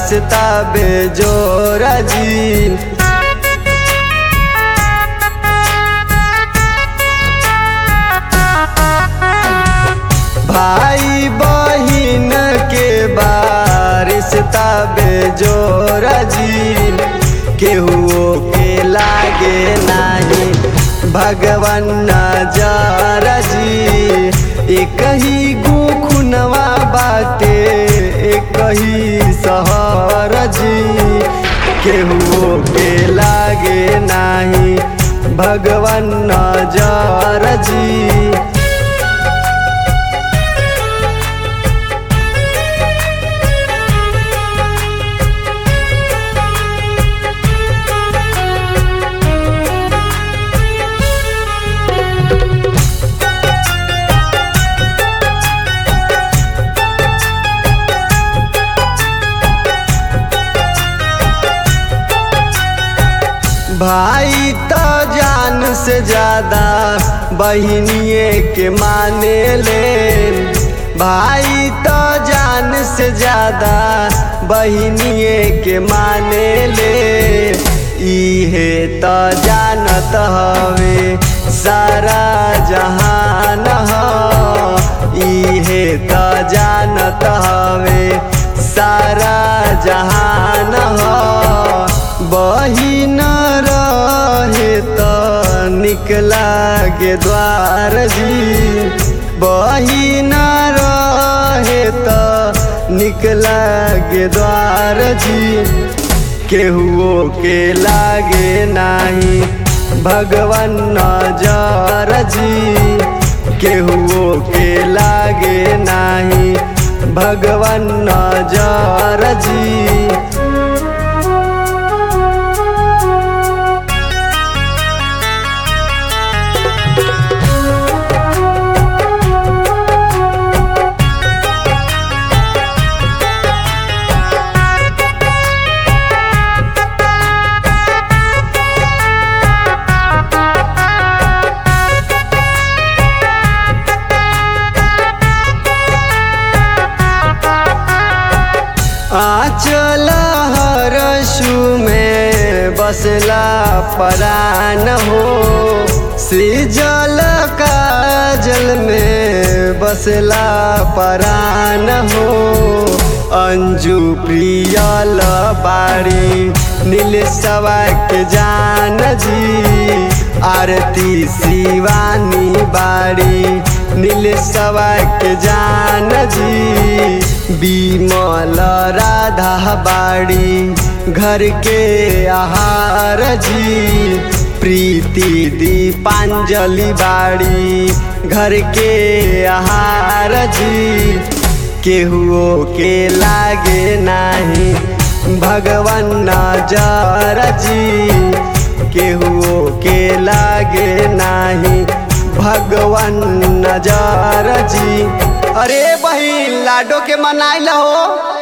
रिश्ता बेजोरा जी भाई बहिन के बारिश्ता बेजोरा जी केहू के लागे नाही भगवान नजर जी एक ही गुखुनवा बाटे एक ही सहर जी केहू के लागे नाही भगवान नजर जी भाई तो जान से ज्यादा बहनिए के माने ले भाई तो जान से ज्यादा बहनिए के माने ले इहे तो जानत हवे सारा जहान ह इहे तो जानत हवे सारा जहान ह बहिन रहे त निकला गे द्वार जी बहिन रहे त निकला गे द्वार जी केहुओ के लागे नाही भगवान नजर जी केहुओ के लागे नाही भगवान नजर जी आचल हरसु में बसला परान हो सृजल काजल में बसला परान हो अंजू प्रियल बाड़ी नील सवा के जान जी आरती शिवानी बाड़ी नील सवा के जान जी बिमल राधा बाड़ी घर के आहार जी प्रीति दीपांजलि बाड़ी घर के आहार जी केहुओ के लागे नाही भगवान नजर जी केहुओ के लागे नाही भगवान नजर जी अरे बहिन लाडो के मनाइल हो